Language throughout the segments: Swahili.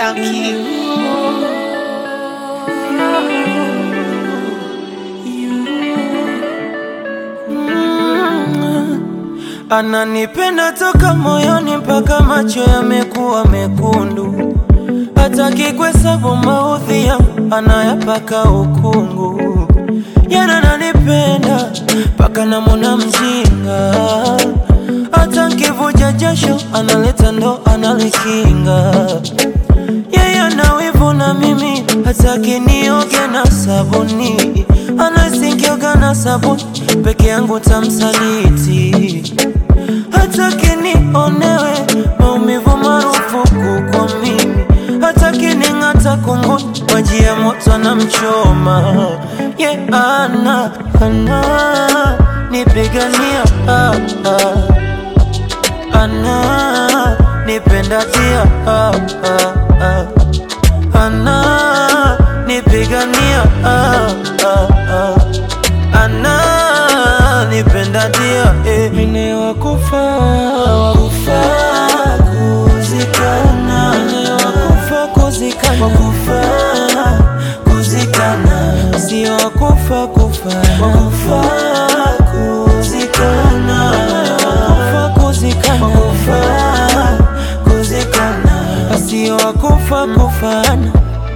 Thank you. Ananipenda toka moyoni mpaka macho yamekuwa mekundu, hataki kuhesabu maudhi yangu, anayapaka ukungu. Yana ananipenda mpaka namwona mjinga, hata nkivuja jasho analeta ndo analikinga. Yeye ana wivu na mimi, hataki nioge na sabuni, anasikioga na sabuni peke yangu tamsaliti hataki nionewe maumivu marufuku kwa mimi, hataki ning'ata kunguni, maji ya moto anamchoma ye yeah, ana ana nipigania ah, ah. ana nipenda tia ah, ah, ah. ana nipigania ah, ah, ah. ana nipenda dia eh. Mine wakufa wakufa kuzikana Mine wakufa kuzikana wakufa kuzikana si wakufa kufa wakufa kuzikana wakufa kuzikana wakufa kuzikana si wakufa kufana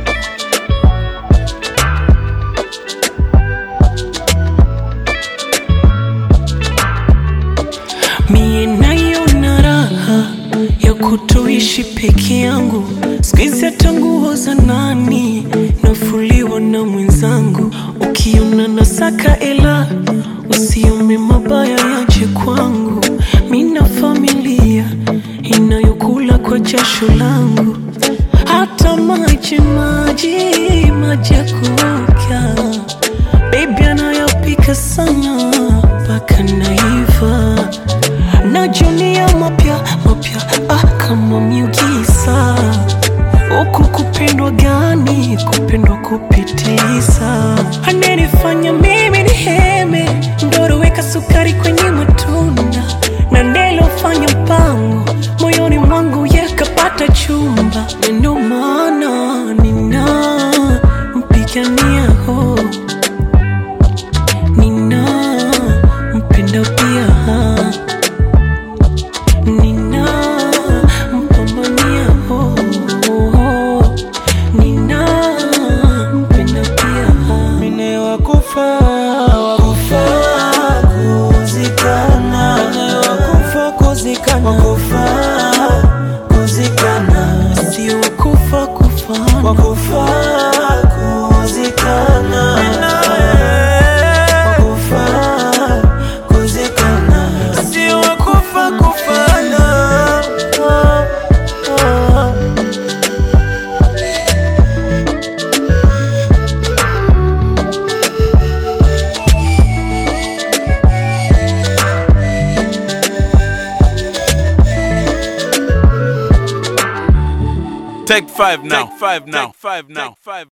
Mie nayo na raha ya kutoishi peke yangu, sikizi hata nguo za nani nafuliwa na mwenzangu. Ukiona nasaka ela, usiome mabaya yaje kwangu. Mina familia inayokula kwa jasho langu, hata maji maji maji ya kuoga Baby anayopika sana mpaka naiva najunia mapya mapya ah, kama miugisa huku kupendwa gani kupendwa kupitiliza ananifanya mimi ni heme ndoro weka sukari kwenye matunda na nilofanya mpango moyoni mwangu yakapata chumba Na ndio maana nina mpigania ho nina mpenda pia nina mpambania oh, oh, nina mpenda pia Mine wakufa wakufa kuzikana Mine wakufa kuzikana wakufa kuzikana si wakufa kufana wakufa kuzikana wakufa kuzikana si wakufa kufana Take five now. Take five now. Take five now. Take five.